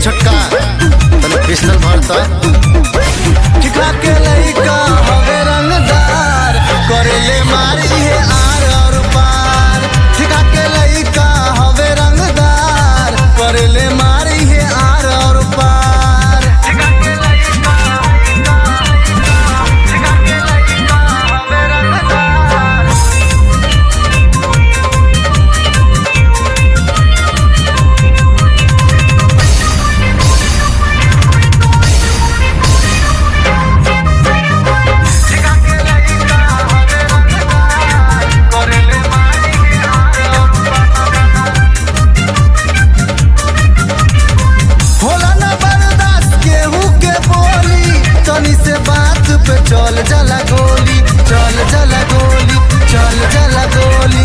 छोटका तने पिस्टल भरता ठिका के लइका हवे रंगदार करेले मारी है आर और पार ठिका के लइका हवे रंगदार करेले मारी है आर और पार होला ना बर्दाश्त केहू के बोली तनी से बात पे चल जला गोली चल जला गोली चल जला गोली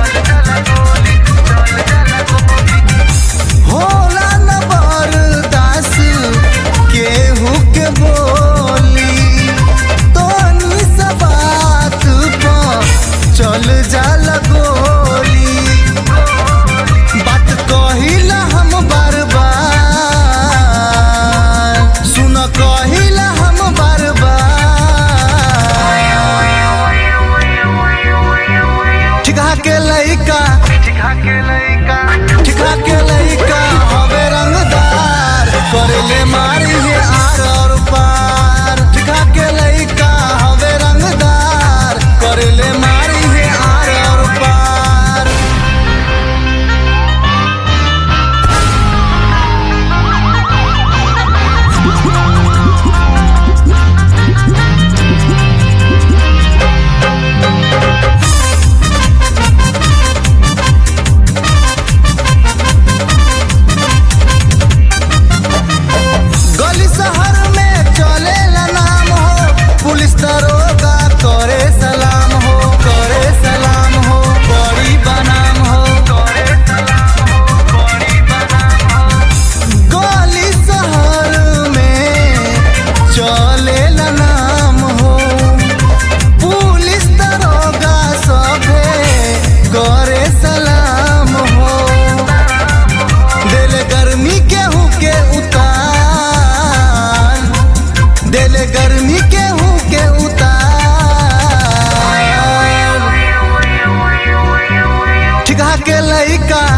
होला ना बर्दाश्त केहू के बोली तनी से बात पे चल जला गोली बात कहिला हम बार बार सुन कहिला हम बार बार ठिका के लइका ठिका के लइका हवे रंगदार करेले मारी है आर और पार ठिका के लइका हवे रंगदार करेले मारी है आर और पार गली शहर में चलेला नाम हो पुलिस दरोगा करे सलाम हो करे सलाम हो बड़ी बनाम हो गली शहर में चलेला नाम हो पुलिस दरोगा सभे करे सलाम हो दिल गर्मी केहू के उतार दिल गर्मी केहू के उतार ठिका के लइका